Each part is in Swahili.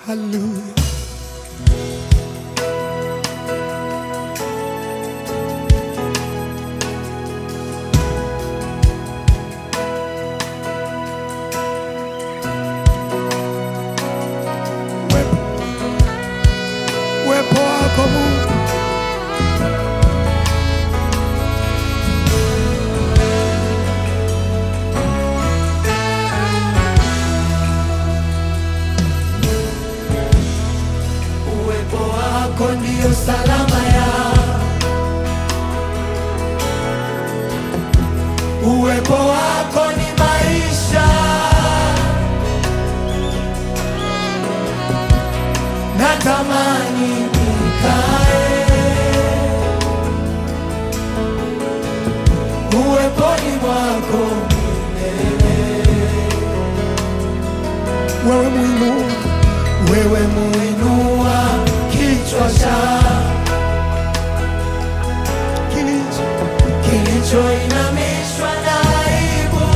Hallelujah. Uwepo uwepo wako Mungu, Uwepo wako ndio salama ya Uwepo wako ni maisha Natamani nikae Uweponi mwako wewe muinua, wewe muinua kichwa cha kilicho kilichoinamishwa na aibu,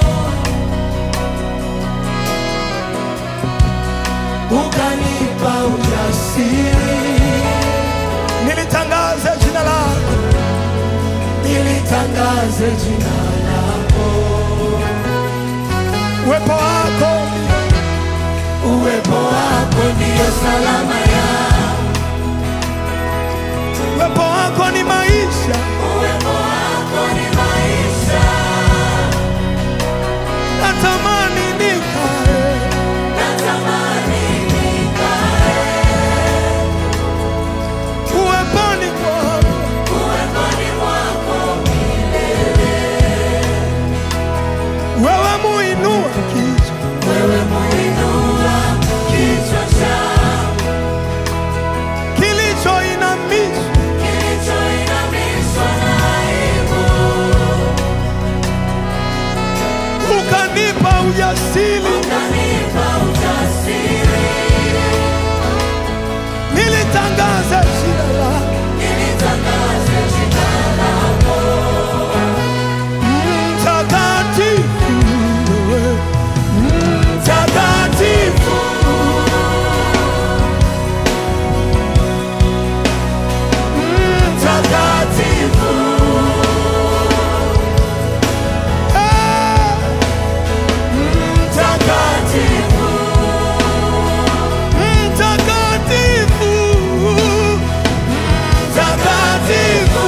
ukanipa ujasiri, nilitangaze jina lako, nilitangaze jina lako. uwepo wako Uwepo wako ndiyo salama ya uwepo wako ni maisha, uwepo wako ni maisha, natamani nikae natamani nikae uweponi kwako, uweponi mwako wewe muinua kichwa Wewe muinua kichwa cha kilichoinamishwa, kilichoinamishwa na aibu, ukanipa ujasiri, ukanipa ujasiri, nilitangaze jina lako, nilitangaze jina lako. mtakatifu wewe, Mtakatifu, mtakatifu, eh, mtakatifu, mtakatifu, mtakatifu,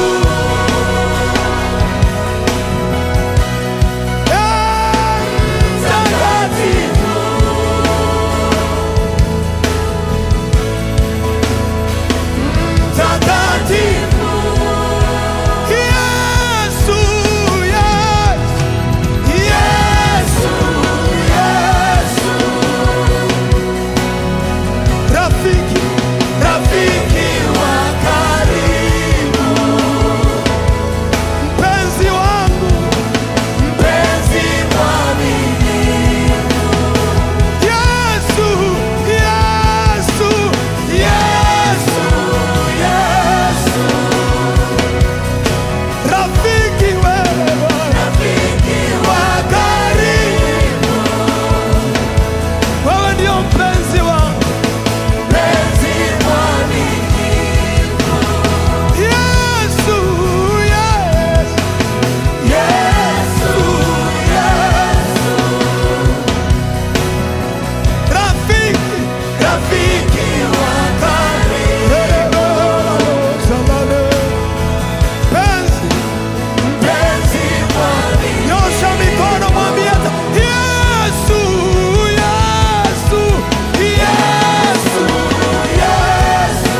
eh, mtakatifu. Mtakatifu, Yesu, Yesu, Yesu, Yesu, rafiki rafiki wa karibu, mpenzi wangu mpenzi mwaminifu, Yesu, Yesu, Yesu, Yesu, rafiki wewe, rafiki wa karibu, wewe ndio mpenzi wangu mpenzi mwaminifu, Yesu, Yesu, Yesu, Yesu, rafiki rafiki wa karibu. Penzi, Mpenzi mwaminifu, nyosha mikono mwambie hata, Yesu, Yesu, Yesu, Yesu,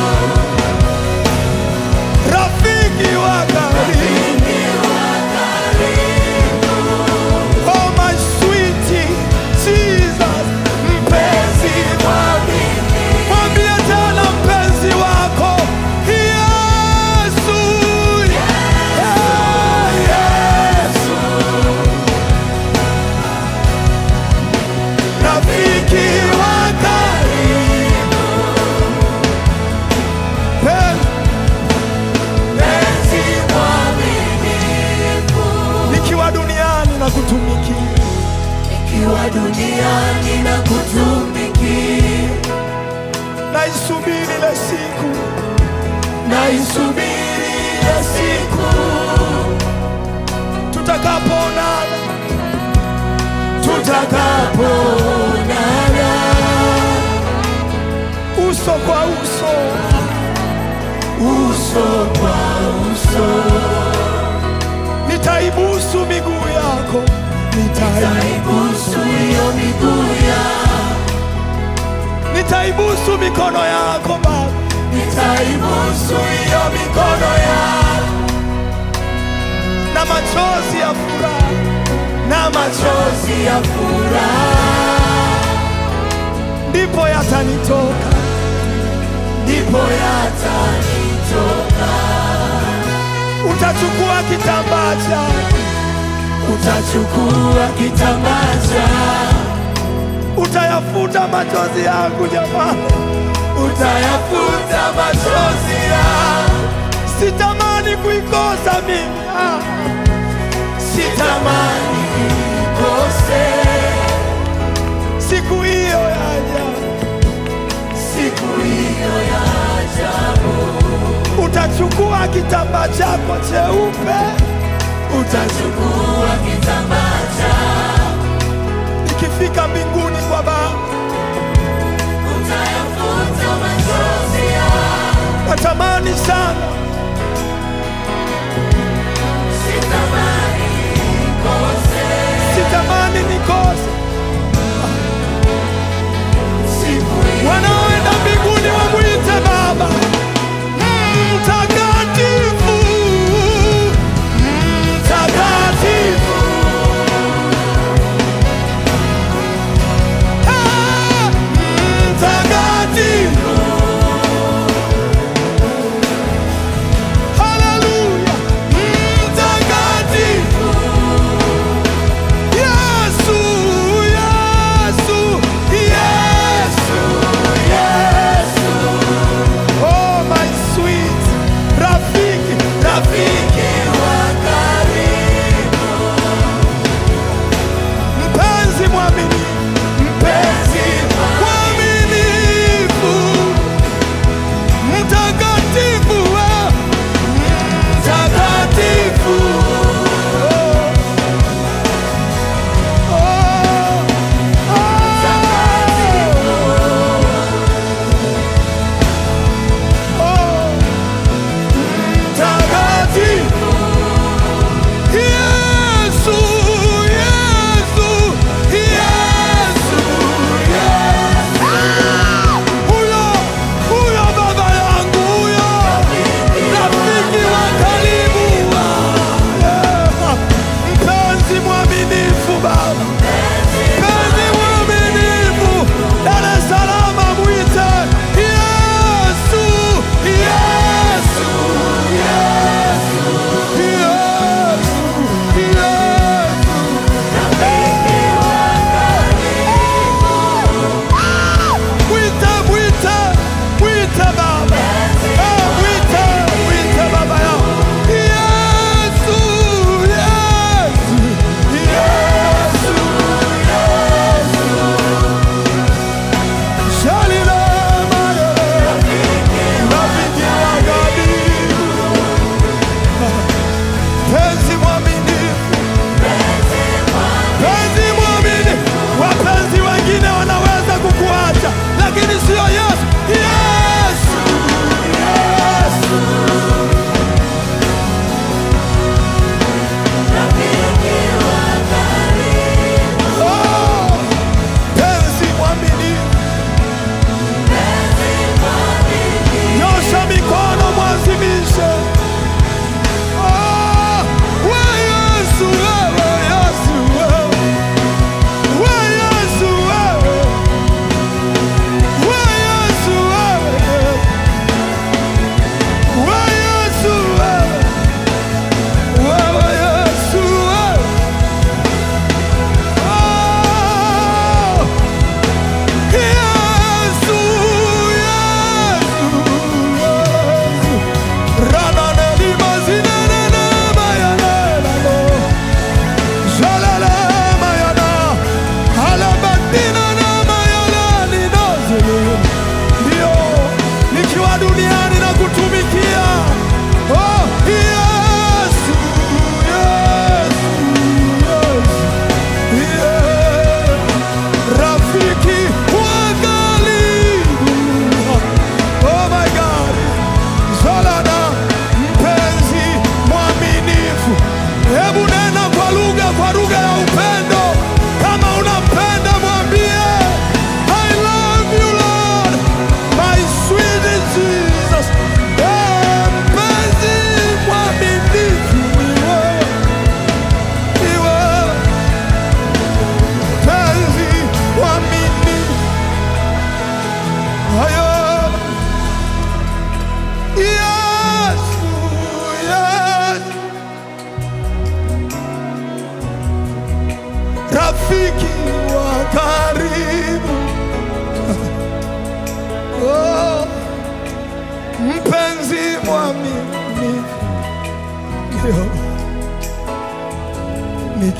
rafiki wa karibu. rafiki wa karibu, Oh my sweet Jesus, mpenzi mwaminifu, mwambie tena mpenzi wako Yesu, Yesu, rafiki wa karibu, mpenzi mwaminifu, nikiwa duniani na kutumikia nikiwa duniani na kutumikia haki, naisubiri ile siku, naisubiri ile siku tutakapoonana, tutakapoonana uso kwa uso, uso kwa uso. nitaibusu miguu yako, nitaibusu, Nitaibusu hiyo miguu yako, nitaibusu mikono yako Baba, nitaibusu hiyo mikono yako na machozi ya furaha, na machozi machozi ya furaha, ndipo yatanitoka, ndipo yatanitoka. utachukua kitambaa chako, Utachukua kitambaa chako, utayafuta machozi yangu jamani, utayafuta machozi yako. sitamani kuikosa mimi ah. Sitamani nikose siku hiyo yaja, siku hiyo ya ajabu. utachukua kitambaa chako cheupe, Utachukua kitambaa chako, ikifika mbinguni kwa Baba, utayafuta machozi yako. natamani sana Sitamani nikose sitamani nikose. siku hiyo Wanaoenda mbinguni wamwite Baba mtakatifu, mtakatifu,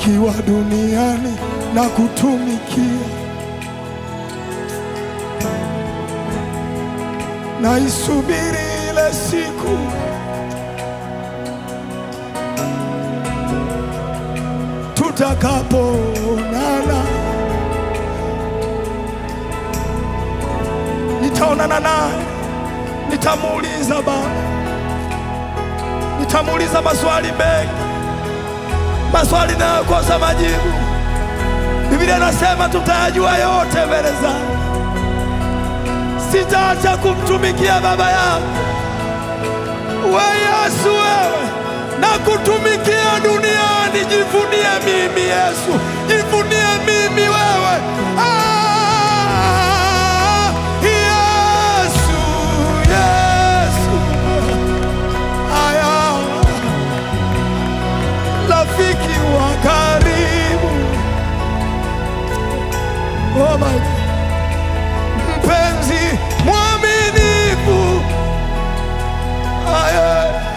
nikiwa duniani na kutumikia, naisubiri ile siku tutakapoonana, nitaonana naye, nitamuuliza Baba, nitamuuliza maswali mengi, maswali nayokosa majibu. Biblia inasema tutayajua yote mbele zake. Sitaacha kumtumikia Baba yangu. We Yesu, wewe na kutumikia duniani, jivunie mimi Yesu, jivunie mimi wewe. Ah, Yesu, Yesu, aya, rafiki wa karibu, oh my God. mpenzi mwaminifu, aya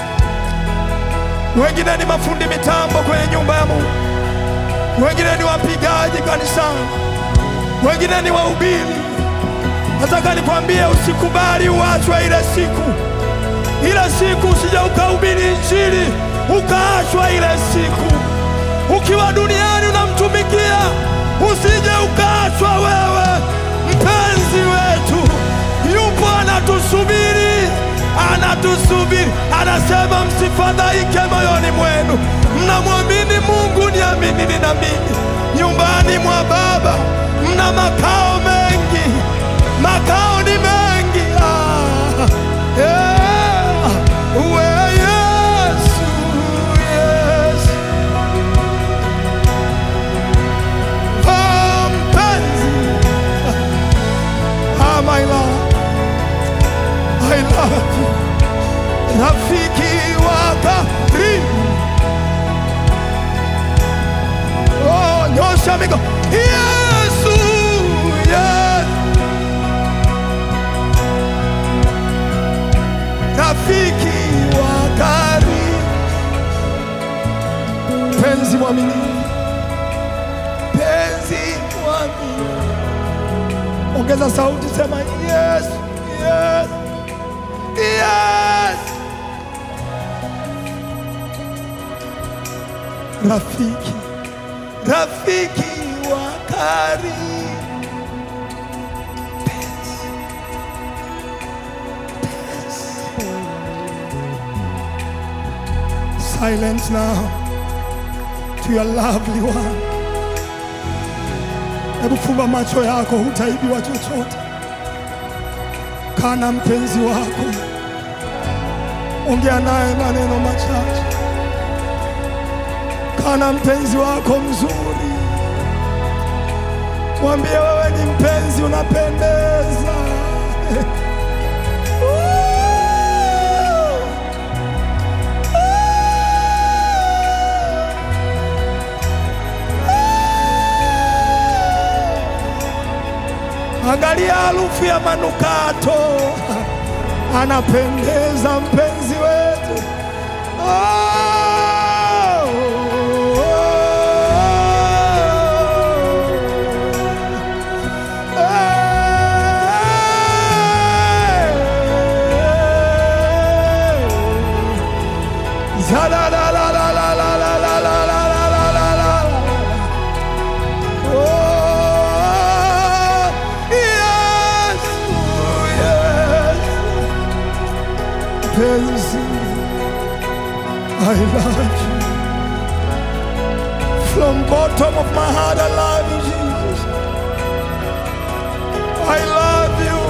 wengine ni mafundi mitambo kwenye nyumba ya Mungu, wengine ni wapigaji kanisani, wengine ni wahubiri. Nataka nikwambie, usikubali uachwe ile siku, ile siku usije ukahubiri Injili ukaachwa ile siku. Ukiwa duniani unamtumikia, usije ukaachwa wewe. Mpenzi wetu yupo anatusubiri, anatusubiri, anasema msifadhaike moyoni mwenu, mnamwamini Mungu, niaminini na mimi. Nyumbani mwa Baba mna makao mengi, makao ni mengi. Ah, yeah. We Yesu, Yesu. Oh, mpenzi. Ah, my love. I love you. Rafiki wa karibu. Oh, nyosha mikono. Yesu, Yesu. Rafiki wa karibu. Penzi mwaminifu. Penzi mwaminifu. Ongeza sauti, sema yes, yes, yes. Rafiki, rafiki wa karibu. Penzi, penzi. Silence now to your lovely one. Hebu fumba macho yako, hutaibiwa chochote. Kana mpenzi wako, ongea naye maneno machache. Kana mpenzi wako mzuri, mwambie wewe ni mpenzi, unapendeza. Angalia harufu ya manukato, anapendeza mpenzi wetu. Oh, Oh, yes, yes. Penzi, I love you. From bottom of my heart, I love you, Jesus. I love you.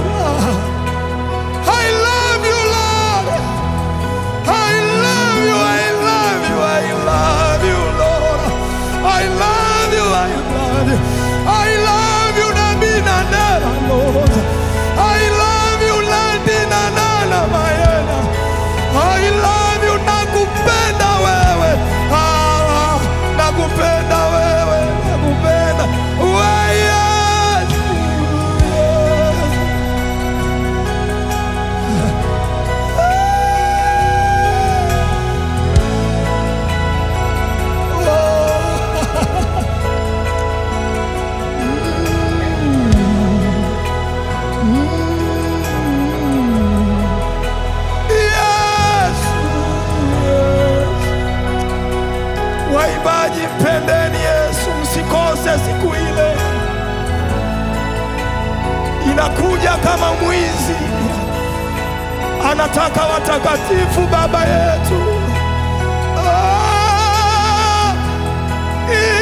I love you, Lord. I love you. I love you. I love you, Lord. I love you. I love you. I love you, Nabina Nana, Lord. I love you, Landina Nana, Mayena. I love you, nakupenda wewe. Ah, nakupenda wewe, nakupenda. inakuja kama mwizi, anataka watakatifu Baba yetu. Ah,